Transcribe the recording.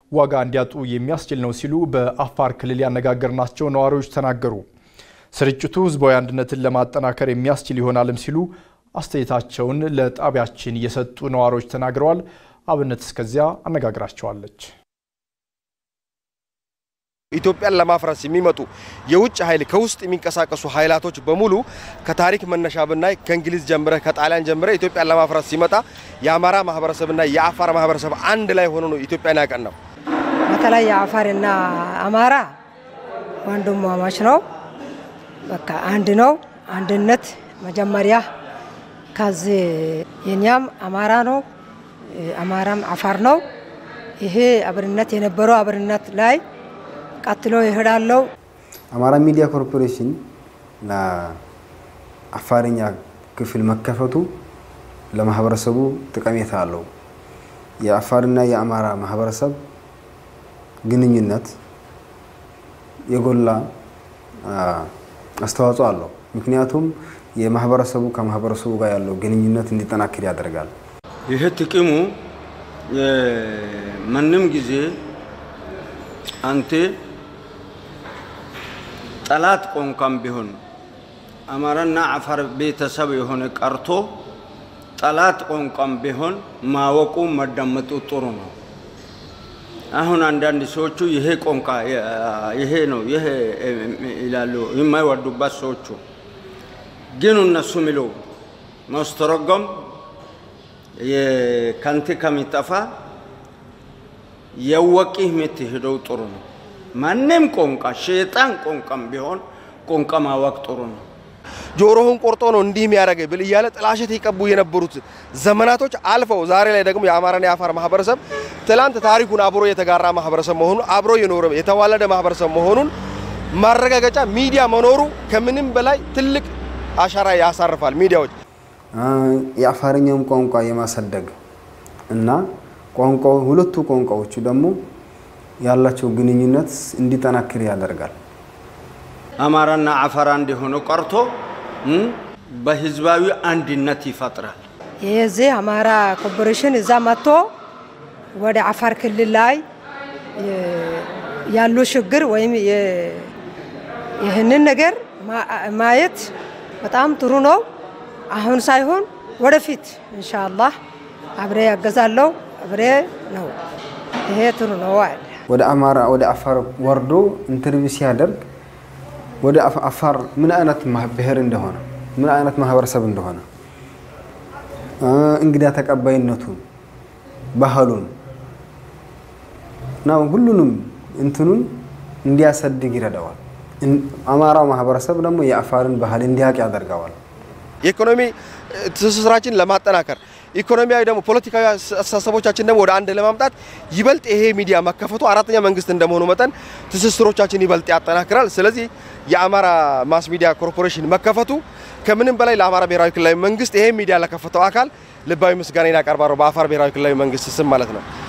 ዋጋ እንዲያጡ የሚያስችል ነው ሲሉ በአፋር ክልል ያነጋገርናቸው ነዋሪዎች ተናገሩ። ስርጭቱ ህዝባዊ አንድነትን ለማጠናከር የሚያስችል ይሆናልም ሲሉ አስተያየታቸውን ለጣቢያችን የሰጡ ነዋሪዎች ተናግረዋል። አብነት እስከዚያ አነጋግራቸዋለች። ኢትዮጵያን ለማፍረስ የሚመጡ የውጭ ኃይል ከውስጥ የሚንቀሳቀሱ ኃይላቶች በሙሉ ከታሪክ መነሻ ብናይ ከእንግሊዝ ጀምረ ከጣሊያን ጀምረ ኢትዮጵያን ለማፍረስ ሲመጣ የአማራ ማህበረሰብና የአፋር ማህበረሰብ አንድ ላይ ሆኖ ነው ኢትዮጵያን ያቀናው። በተለይ የአፋርና አማራ ወንድማማች ነው። በቃ አንድ ነው። አንድነት መጀመሪያ ከዚህ የኛም አማራ ነው፣ አማራም አፋር ነው። ይሄ አብርነት የነበረው አብርነት ላይ ቀጥሎ ይሄዳለው። አማራ ሚዲያ ኮርፖሬሽን ለአፋርኛ ክፍል መከፈቱ ለማህበረሰቡ ጠቀሜታ አለው። የአፋርና የአማራ ማህበረሰብ ግንኙነት የጎላ አስተዋጽኦ አለው። ምክንያቱም የማህበረሰቡ ከማህበረሰቡ ጋር ያለው ግንኙነት እንዲጠናክር ያደርጋል። ይህ ጥቅሙ ማንም ጊዜ አንተ ጠላት ቋንቋም ቢሆን አማራና አፋር ቤተሰብ የሆነ ቀርቶ ጠላት ቋንቋም ቢሆን ማወቁ መዳመጡ ጥሩ ነው። አሁን አንዳንድ ሰዎቹ ይሄ ቋንቋ ይሄ ነው ይሄ ይላሉ የማይወዱበት ሰዎቹ ግን እነሱ ሚለው ማስተረጎም ከንት ከሚጠፋ የወቂህ የምትሄደው ጥሩ ነው። ማንም ቋንቋ ሸይጣን ቋንቋም ቢሆን ቋንቋ ማወቅ ጥሩ ነው። ጆሮህን ቆርጦ ነው እንዲህ የሚያደርገ ብል እያለ ጥላሸት የቀቡ የነበሩት ዘመናቶች አልፈው ዛሬ ላይ ደግሞ የአማራና የአፋር ማህበረሰብ ትላንት ታሪኩን አብሮ የተጋራ ማህበረሰብ መሆኑን አብሮ የኖረ የተዋለደ ማህበረሰብ መሆኑን ማረጋገጫ ሚዲያ መኖሩ ከምንም በላይ ትልቅ አሻራ ያሳርፋል። ሚዲያዎች የአፋርኛውን ቋንቋ የማሳደግ እና ቋንቋው ሁለቱ ቋንቋዎቹ ደግሞ ያላቸው ግንኙነት እንዲጠናክር ያደርጋል። አማራና አፋር አንድ የሆነው ቀርቶ በህዝባዊ አንድነት ይፈጥራል። የዚህ አማራ ኮርፖሬሽን እዛ መጥቶ ወደ አፋር ክልል ላይ ያሉ ችግር ወይም ይህንን ነገር ማየት በጣም ጥሩ ነው። አሁን ሳይሆን ወደፊት ኢንሻአላህ አብሬ ያገዛለሁ አብሬ ነው። ይሄ ጥሩ ነው። ወደ አማራ ወደ አፋር ወርዶ ኢንተርቪው ሲያደርግ ወደ አፋር ምን አይነት ብሔር እንደሆነ ምን አይነት ማህበረሰብ እንደሆነ እንግዳ ተቀባይነቱን፣ ባህሉን እና ሁሉንም እንትኑን እንዲያሳድግ ይረዳዋል። አማራው ማህበረሰብ ደግሞ የአፋርን ባህል እንዲያውቅ ያደርገዋል። የኢኮኖሚ ትስስራችን ለማጠናከር ኢኮኖሚያዊ ደግሞ ፖለቲካዊ አስተሳሰቦቻችን ደግሞ ወደ አንድ ለማምጣት ይበልጥ ይሄ ሚዲያ መከፈቱ አራተኛ መንግስት እንደመሆኑ መጠን ትስስሮቻችን ይበልጥ ያጠናክራል። ስለዚህ የአማራ ማስ ሚዲያ ኮርፖሬሽን መከፈቱ ከምንም በላይ ለአማራ ብሔራዊ ክልላዊ መንግስት ይሄ ሚዲያ ለከፈተው አካል ልባዊ ምስጋና ያቀርባለሁ በአፋር ብሔራዊ ክልላዊ መንግስት ስም ማለት ነው።